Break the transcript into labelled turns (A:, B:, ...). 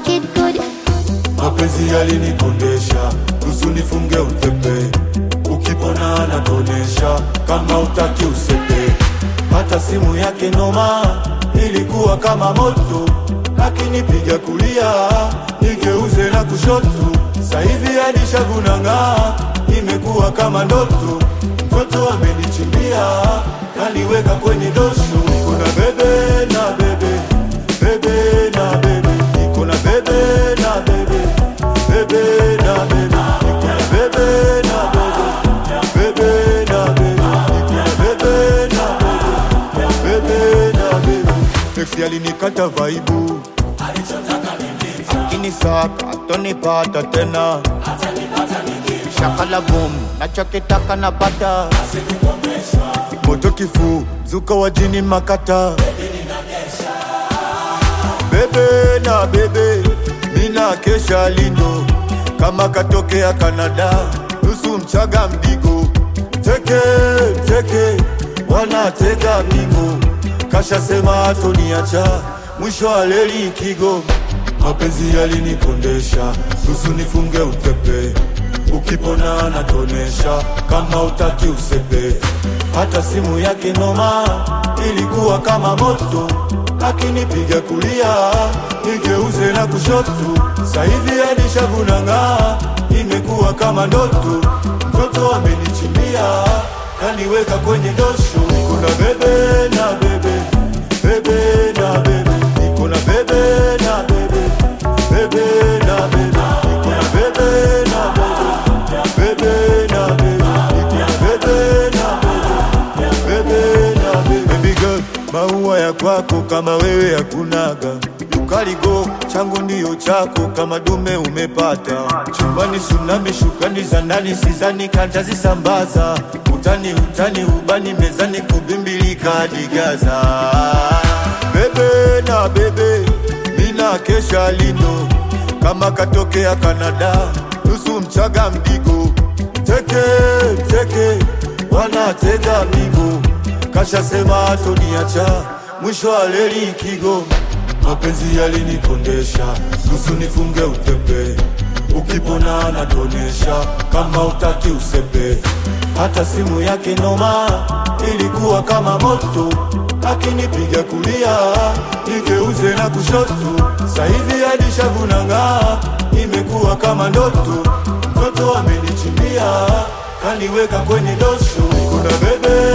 A: Kid Good.
B: mapenzi yalinikondesha, nusu nifunge utepe, ukipona anatonesha, kama utaki usepe. Hata simu yake noma, ilikuwa kama moto, akinipiga kulia nigeuze na kushoto, sahivi hadi shavu nang'aa, imekuwa kama ndoto. Mtoto amenichimbia, kaniweka kwenye dosho, kuna bebe na bebe, bebe na bebe, niko na bebe na bebe, bebe na bebe, niko na bebe na bebe, bebe na bebe, niko na bebe na bebe, bebe na bebe. Ex alinikata vaibu, akinisaka atonipata tena, shakala boom, nachokitaka napata moto kifu, zuka wa jini makata bebe na bebe, mina kesha lindo kama katokea Kanada, nusu mchaga mdigo, teke teke, wanatega migo, kasha sema atoniacha, mwisho wa leli kigo, mapenzi yalinikondesha, nusu nifunge utepe, ukipona anatonesha, kama utaki usepe, hata simu yake noma, ilikuwa kama moto akinipiga kulia nigeuze na kushoto, sahivi hadi shavu nang'aa, imekuwa kama ndoto. Mtoto amenichimbia kaniweka kwenye dosho, niko na bebe na bebe, bebe na bebe, niko na bebe na bebe, bebe na bebe, niko na bebe na bebe, bebe na bebe, niko na bebe na bebe, bebe na bebe. Baby girl, maua ya kwako kama wewe hakunaga ukaligo changu ndiyo chako kama dume umepata chumbani tsunami shukani za ndani sizani kantazisambaza utani utani ubani mezani kubimbilika hadi Gaza bebe na bebe mina kesha lindo kama katokea Kanada nusu mchaga mdigo teke teke wanatega migo kasha sema atoniacha mwisho wa leli kigo mapenzi yalinikondesha nusu nifunge utepe ukipona anatonesha kama utaki usepe hata simu yake noma ilikuwa kama moto akinipiga kulia nigeuze na kushoto sahivi hadi shavu nang'aa imekuwa kama ndoto mtoto amenichimbia kaniweka kwenye dosho kuna bebe